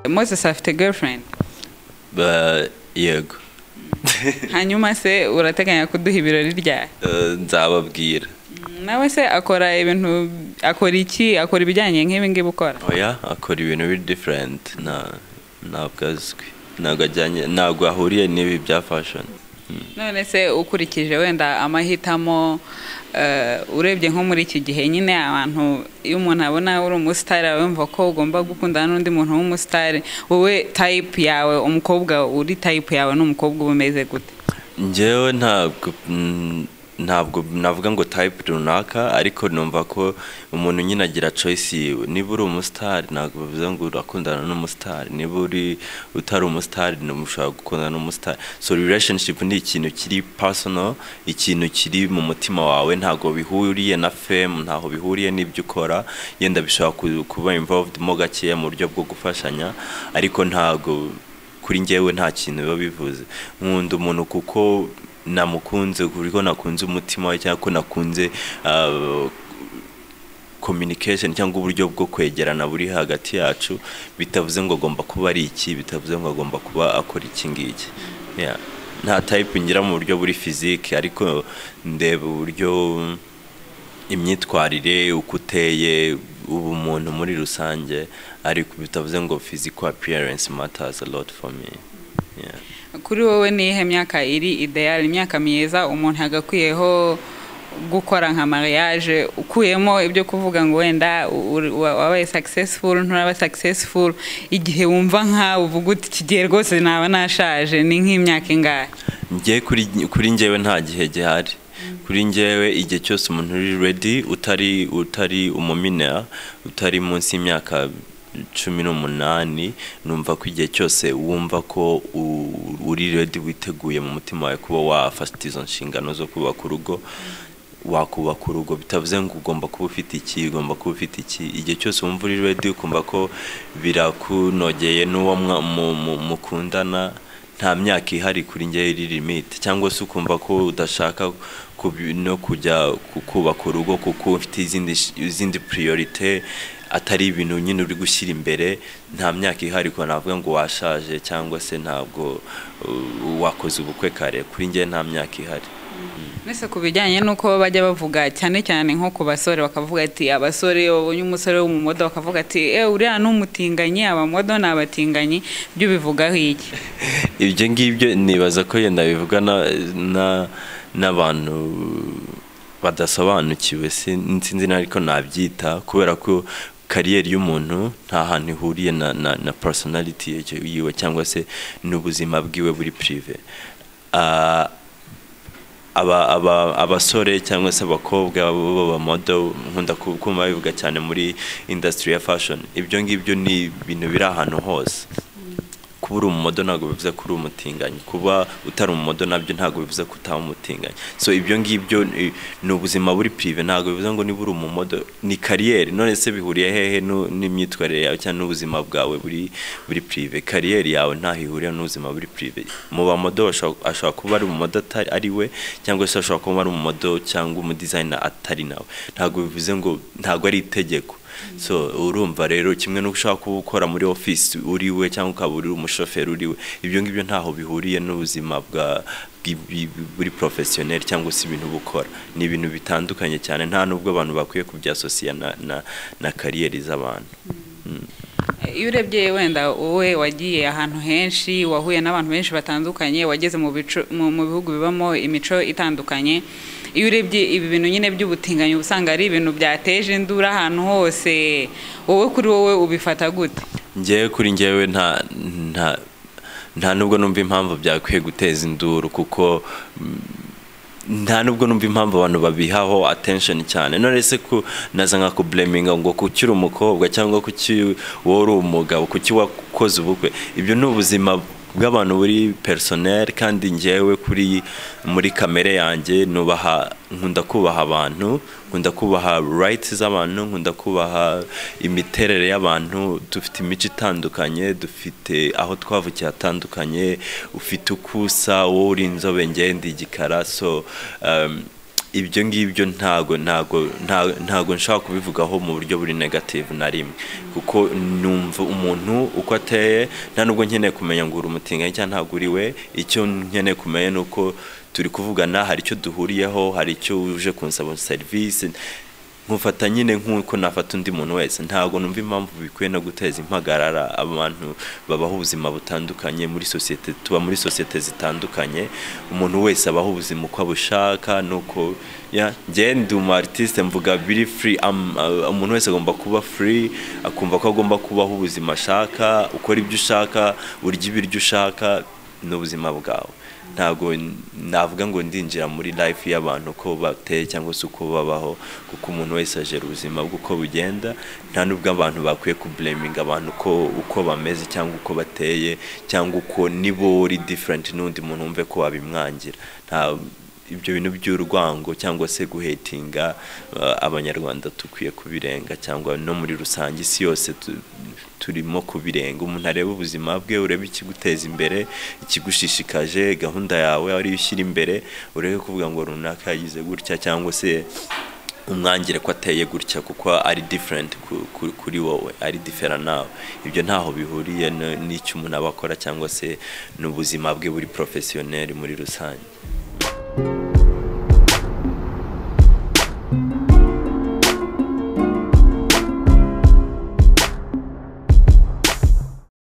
moses afite girlfriend Ba- yego hanyuma se urateganya kuduha ibirori ryari Eh, nzababwira nawe se akora ibintu akora iki akora ibijyanye nk'ibi ngibi ukora oya akora ibintu biri diferenti ntabwo azwi ntabwo ajyanye ntabwo ahuriye n'ibi bya fashoni none se ukurikije wenda amahitamo eh, urebye nko muri iki gihe nyine abantu iyo umuntu abona uri umusitari aba yumva ko ugomba gukundana n'undi muntu w'umusitari wowe tayipu yawe umukobwa uri tayipu yawe ni umukobwa uba umeze gute ngewe ntabwo mm, ntabwo navuga ngo tayipu runaka ariko numva ko umuntu nyine agira choice yiwe niba uri umusitari ntabwo bivuze ngo urakundana n'umusitari niba uri utari umusitari ntimushobora gukundana n'umusitari so relationship ni ikintu kiri personal ikintu kiri mu mutima wawe ntabwo bihuriye na fame ntaho bihuriye n'ibyo ukora yenda bishobora ku- kuba involved mo gakeya mu buryo bwo gufashanya ariko ntabwo kuri njyewe nta kintu biba bivuze nkunda umuntu kuko namukunze kuko nakunze umutima we cyangwa ko nakunze ah, communication cyangwa uburyo bwo kwegerana buri hagati yacu bitavuze ngo agomba kuba ari iki bitavuze ngo agomba kuba akora iki ngiki Yeah. nta type ngira mu buryo buri physique ariko ndeba uburyo imyitwarire uko uteye uba umuntu muri rusange ariko bitavuze ngo physical appearance matters a lot for me Yeah. kuri wowe ni iyihe myaka iri ideyari imyaka myiza umuntu yagakwiyeho gukora nka mariage ukuyemo ibyo kuvuga ngo wenda u- u- wabaye successful nturaba successful igihe wumva nkawe uvuga uti iki gihe rwose naba nashaje ni nk'imyaka ingahe njye kuri kuri njyewe nta gihe gihari kuri njyewe igihe cyose umuntu uri ready utari utari umuminera utari munsi y'imyaka cumi n'umunani numva ko igihe cyose wumva ko u- uri ready witeguye mu mutima wawe kuba wafata izo nshingano zo kubaka urugo wakubaka urugo bitavuze ngo ugomba kuba ufite iki ugomba kuba ufite iki igihe cyose wumva uri ready ukumva ko birakunogeye n'uwo mwa- mu- mu- mukundana nta myaka ihari kuri njye iri limite cyangwa se ukumva ko udashaka kubi- no kujya ku- kubaka urugo kuko ufite izindi sh- izindi priorite atari ibintu nyine uri gushyira imbere nta myaka ihari ko navuga ngo washaje cyangwa se ntabwo uh, wakoze ubukwe kare kuri njye nta myaka ihari mbese ku bijyanye n'uko bajya bavuga cyane cyane nko ku basore bakavuga ati abasore iyo babonye umusore w'umumodo bakavuga ati eee uriya ni umutinganyi abamodo ni abatinganyi ibyo ubivugaho iki ibyo ngibyo nibaza ko yenda bivuga na- na- n'abantu badasobanukiwe sin- sinzi na ariko nabyita kubera ko kariyeri y'umuntu nta hantu ihuriye na, na, na personality ye- yiwe cyangwa se n'ubuzima bwiwe buri prive Ah, aba- aba- abasore cyangwa se abakobwa b'abamodo nkunda ku- kumva bivuga cyane muri industry ya fashion ibyo ngibyo ni ibintu biri ahantu hose kuba uri umumodo ntabwo bivuze ko uri umutinganyi kuba utari umumodo nabyo ntabwo bivuze ko utaba umutinganyi so ibyo ngibyo eh, ni ubuzima buri prive ntabwo bivuze ngo niba uri umumodo ni kariyeri none se bihuriye hehe nu- n'imyitwarire yawe cyangwa n'ubuzima bwawe buri buri prive kariyeri yawe ntaho ihurira n'ubuzima buri prive mu bamodo bashobora- ashobora kuba ari umumodo atari ari we cyangwa se ashobora kuba ari umumodo cyangwa umudizayina atari nawe ntabwo bivuze ngo ntabwo ari itegeko so urumva rero kimwe n'uko ushobora kuba ukora muri ofisi uri we cyangwa ukaba uri umushoferi uri we ibyo ngibyo ntaho bihuriye n'ubuzima bwa bw'i- buri porofesiyoneri cyangwa se ibintu uba ukora ni ibintu bitandukanye cyane nta n'ubwo abantu bakwiye kubyasosiya na, na, na kariyeri z'abantu iyo urebye wenda wowe wagiye ahantu henshi wahuye n'abantu benshi batandukanye wageze mu bicu- mu- mu bihugu bibamo imico itandukanye iyo urebye ibi bintu nyine by'ubutinganyi uba usanga ari ibintu byateje induru ahantu hose wowe kuri wowe ubifata gute njyewe kuri njyewe nta nta nta nubwo numva impamvu byakwiye guteza induru kuko mm, nta nubwo numva impamvu abantu babihaho attention cyane none se ku naza nka kubleminga ngo kuki uri umukobwa cyangwa kuki wowe uri umugabo kuki wakoze ubukwe ibyo ni ubuzima bw'abantu buri personnel kandi njyewe kuri muri kamere yanjye nubaha nkunda kubaha abantu nkunda kubaha rights z'abantu nkunda kubaha imiterere y'abantu dufite imico itandukanye dufite aho twavukiye hatandukanye ufite uko usa wowe uri inzobe njye ndi igikara so um, ibyo ngibyo ntago ntago ntago nshaka kubivugaho mu buryo buri negative na rimwe kuko numva umuntu uko ateye nta nubwo nkeneye kumenya ngo uri umutinganyi cyangwa ntabwo uri we icyo nkeneye kumenya ni uko turi kuvugana hari icyo duhuriyeho hari icyo uje kunsaba serivisi nkufata nyine nk'uko nafata undi muntu wese ntabwo numva impamvu bikwiye no guteza impagarara abantu babaho ubuzima butandukanye muri sosiyete tuba muri sosiyete zitandukanye umuntu wese abaho ubuzima uko abushaka nuko ngende umu aritiste mvuga biri furi umuntu wese agomba kuba furi akumva ko agomba kubaho ubuzima ashaka ukora ibyo ushaka urya ibiryo ushaka n'ubuzima bwawe ntabwo navuga ngo ndinjira muri life y'abantu uko bateye cyangwa se uko babaho kuko umuntu wese ajera ubuzima bwe uko bugenda nta n'ubwo abantu bakwiye kubleminga abantu uko uko bameze cyangwa uko bateye cyangwa uko nibo uri different n'undi muntu wumve ko wabimwangira ibyo bintu by'urwango cyangwa se guhetinga abanyarwanda dukwiye kubirenga cyangwa no muri rusange isi yose turimo kubirenga umuntu areba ubuzima bwe urebe ikiguteza imbere ikigushishikaje gahunda yawe ariyo ushyira imbere urebe kuvuga ngo runaka yagize gutya cyangwa se umwangire ko ateye gutya kuko ari different kuri wowe ari different nawe ibyo ntaho bihuriye n'icyo umuntu aba akora cyangwa se n'ubuzima bwe buri porofesiyoneri muri rusange